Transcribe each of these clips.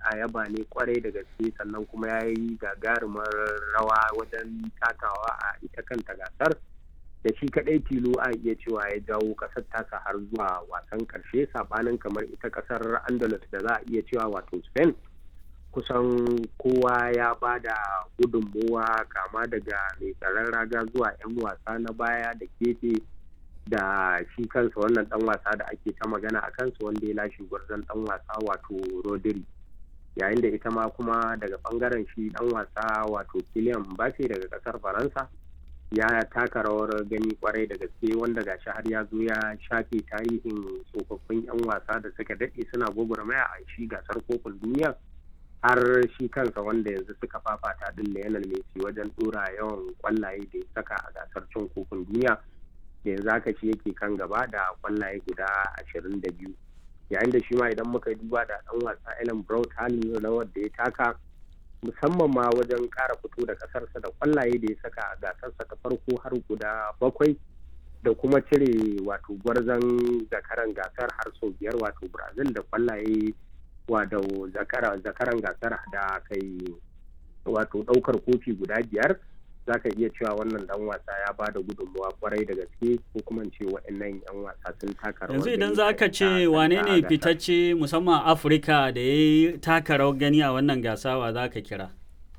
a yaba ne kwarai da gaske sannan kuma ya yi gagarumar rawa wajen takawa a ita kanta gasar da shi kadai tilo a iya cewa ya jawo kasar tasa har zuwa wasan karshe sabanin kamar ita kasar andalus da za a iya cewa wato spain kusan kowa ya ba da gudunmowa kama daga mai tsaron raga zuwa 'yan wasa na baya da gefe da shi kansa wannan dan wasa da ake ta magana a kansa wanda ya lashe gwarzon dan wasa wato rodri yayin da ita ma kuma daga bangaren shi dan wasa wato kilian mbappe daga kasar faransa ya taka rawar gani kwarai da gaske wanda gashi har ya zo ya shafe tarihin tsofaffin 'yan wasa da suka daɗe suna gwagwarmaya a shi gasar kofin duniya har shi kansa wanda yanzu suka fafata din Lionel Messi wajen dora yawan kwallaye da ya saka a gasar cin kofin duniya da yanzu haka shi yake kan gaba da kwallaye guda ashirin da biyu yayin da shi ma idan muka duba da dan wasa Ellen Brown halin rawar da ya taka musamman ma wajen kara fito da kasarsa da kwallaye da ya saka a gasarsa ta farko har guda bakwai da kuma cire wato gwarzon zakaran gasar har sau biyar wato Brazil da kwallaye wato zakaran gasar da kai wato daukar kofi guda biyar za ka iya cewa wannan dan wasa ya ba da gudunmawa kwarai da gaske ko kuma ce waɗannan yan wasa sun taka rawar yanzu idan za ka ce wane ne fitacce musamman afirka da ya yi taka rawar gani a wannan gasa wa za ka kira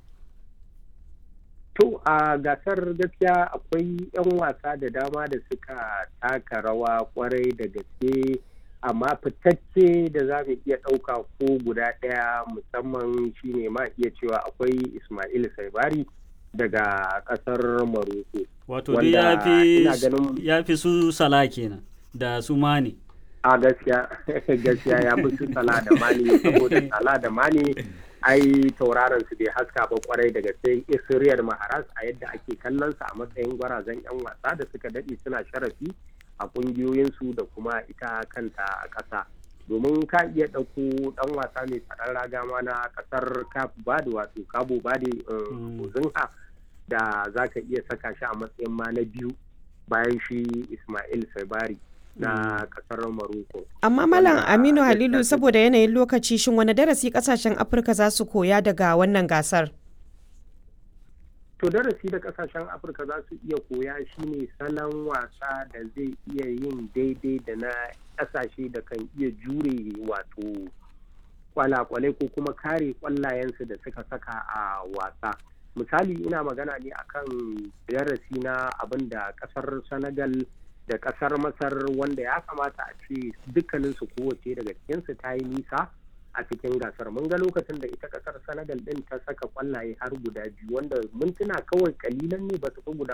to a gasar gaskiya akwai yan wasa da dama da suka taka rawa kwarai da gaske amma fitacce da za mu iya ɗauka ko guda ɗaya musamman shine ma iya cewa akwai ismail saibari daga ƙasar maroko wato dai ya fi su sala kenan da su mani a gaskiya gaskiya ya fi su sala da mani saboda sala da mani ai tauraron su bai haska ba kwarai daga sai isriyar maharas a yadda ake kallon sa a matsayin gwarazan yan wasa da suka daɗe suna sharafi a kungiyoyinsu da kuma ita kanta a ƙasa domin ka iya ɗauko ɗan wasa mai tsaron raga ma na ƙasar cap bade wato cabo bade ozinha da za ka iya saka shi a matsayin ma na biyu bayan shi ismail sabari na ƙasar maroko amma malam aminu halilu saboda yanayin lokaci shin wani darasi ƙasashen afirka za su koya daga wannan gasar to darasi da kasashen afirka za su iya koya shine salon wasa da zai iya yin daidai da na kasashe da kan iya jure wato kwalakwalai ko kuma kare kwallayensu da suka saka a wasa misali ina magana ne akan darasi na abin da kasar senegal da kasar masar wanda ya kamata a ce dukkaninsu kowace daga cikinsu ta yi nisa a cikin gasar mun ga lokacin da ita kasar senegal din ta saka kwallaye har guda biyu wanda mintuna kawai kalilan ne ba su fi guda